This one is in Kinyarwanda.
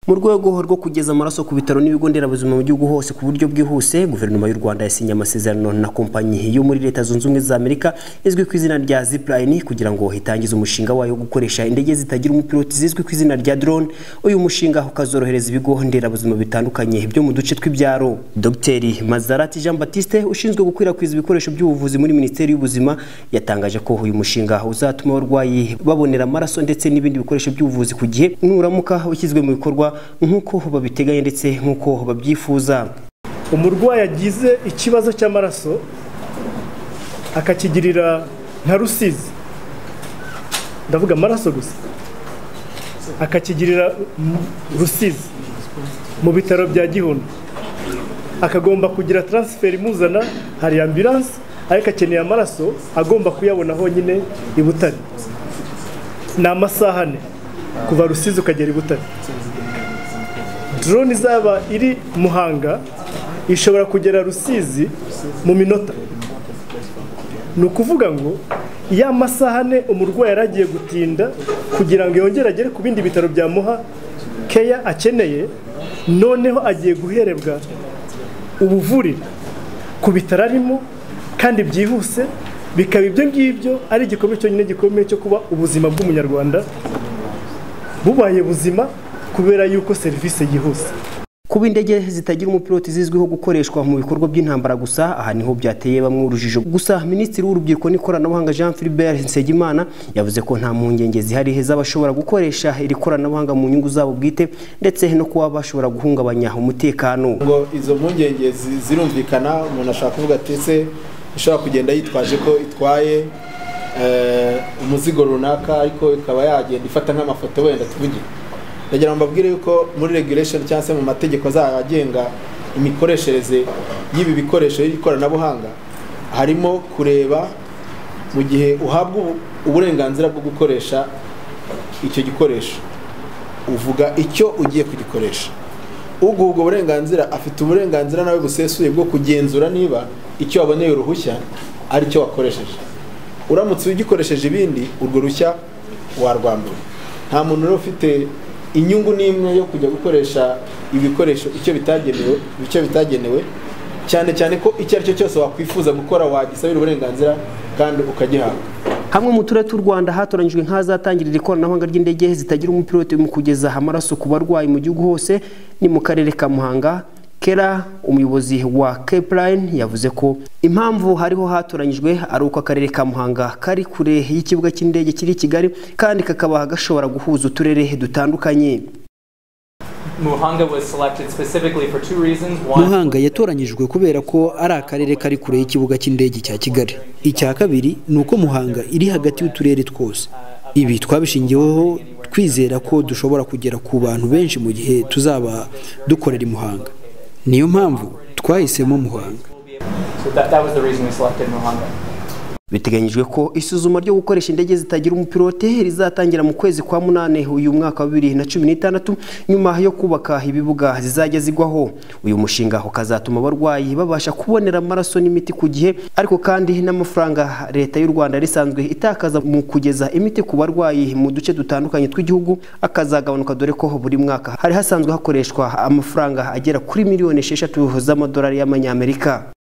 mu rwego rwo kugeza amaraso ku bitaro n'ibigo nderabuzima mu gihugu hose ku buryo bwihuse guverinoma y'u rwanda yasinye amasezerano na kompanyi yo muri leta zunze ubumwe za amerika izwi ku izina rya zipline kugira ngo itangize umushinga wayo wo gukoresha indege zitagira umupiloti zizwi ku izina rya drone uyu mushinga ukazorohereza ibigo nderabuzima bitandukanye byo mu duce tw'ibyaro dr mazarati jean batiste ushinzwe gukwirakwiza ibikoresho by'ubuvuzi muri minisiteri y'ubuzima yatangaje ko uyu mushinga uzatuma abarwayi babonera amaraso ndetse n'ibindi bikoresho by'ubuvuzi ku gihe nuramuka ushyizwe mu bikorwa nk'uko babiteganya ndetse nk'uko babyifuza umurwayi agize ikibazo cy'amaraso akakigirira nka rusizi ndavuga amaraso gusa akakigirira rusizi mu bitaro bya gihunda akagomba kugira taransiferi imuzana hari ambiranse ariko akeneye amaraso agomba kuyabona honyine i butare ni amasaha ane kuva rusizi ukagera i butare drone izaba iri muhanga ishobora kugera rusizi mu minota ni ukuvuga ngo iyo amasaha ane umurwayi yari agiye gutinda kugira ngo yongere agere ku bindi bitaro byamuha keya akeneye noneho agiye guherebwa ubuvurire ku bitaro arimo kandi byihuse bikaba ibyo ngibyo ari igikombe cyonyine gikomeye cyo kuba ubuzima bw'umunyarwanda bubaye buzima kubera yuko serivisi yihuse kuba indege zitagira umupiloti zizwiho gukoreshwa mu bikorwa by'intambara gusa aha niho byateye bamwe urujijo gusa minisitiri w'urubyiruko n'ikoranabuhanga jean philbert nsengimana yavuze ko nta mpungenge zihari z'abashobora gukoresha iri koranabuhanga mu nyungu zabo bwite ndetse no kuba bashobora guhungabanya umutekano ngo izo mpungenge zirumvikana umuntu ashaka kuvuga ati se ishobora kugenda yitwaje ko itwaye umuzigo runaka ariko ikaba yagenda ifata nk'amafoto wenda tuvugire ndagira ngo mbabwire yuko muri regulation cyangwa se mu mategeko agenga imikoreshereze y'ibi bikoresho y'ikoranabuhanga harimo kureba mu gihe uhabwa uburenganzira bwo gukoresha icyo gikoresho uvuga icyo ugiye kugikoresha uguha ubwo burenganzira afite uburenganzira nawe busesuye bwo kugenzura niba icyo waboneye uruhushya ari cyo wakoresheje uramutse ugikoresheje ibindi urwo ruhushya warwambura nta muntu rero ufite inyungu ni imwe yo kujya gukoresha ibikoresho icyo bitagenewe icyo bitagenewe cyane cyane ko icyo ari cyo cyose wakwifuza gukora wagisabira uburenganzira kandi ukagihabwa hamwe mu turere tw'u rwanda hatoranyijwe nk'ahazatangirira ikoranabuhanga ry'indege zitagira umupilote mu kugeza amaraso ku barwayi mu gihugu hose ni mu karere ka muhanga kera umuyobozi wa Capeline yavuze ko impamvu hariho hatoranyijwe ari uko akarere ka Muhanga kari kure y'ikibuga cy'indege kiri i Kigali kandi kakaba gashobora guhuza uturere dutandukanye muhanga yatoranyijwe kubera ko ari akarere kari kure y'ikibuga cy'indege cya kigali icya kabiri ni uko muhanga iri hagati y'uturere twose ibi twabishingiweho twizera ko dushobora kugera ku bantu benshi mu gihe tuzaba dukorera i muhanga niyo mpamvu twahisemo muhanga biteganyijwe ko isuzuma ryo gukoresha indege zitagira umupilote rizatangira mu kwezi kwa munane uyu mwaka wa bibiri na cumi n'itandatu nyuma yo kubaka ibibuga zizajya zigwaho uyu mushinga ukazatuma abarwayi babasha kubonera amaraso n'imiti ku gihe ariko kandi n'amafaranga leta y'u rwanda risanzwe itakaza mu kugeza imiti ku barwayi mu duce dutandukanye tw'igihugu akazagabanuka dore ko buri mwaka hari hasanzwe hakoreshwa amafaranga agera kuri miliyoni esheshatu z'amadolari y'amanyamerika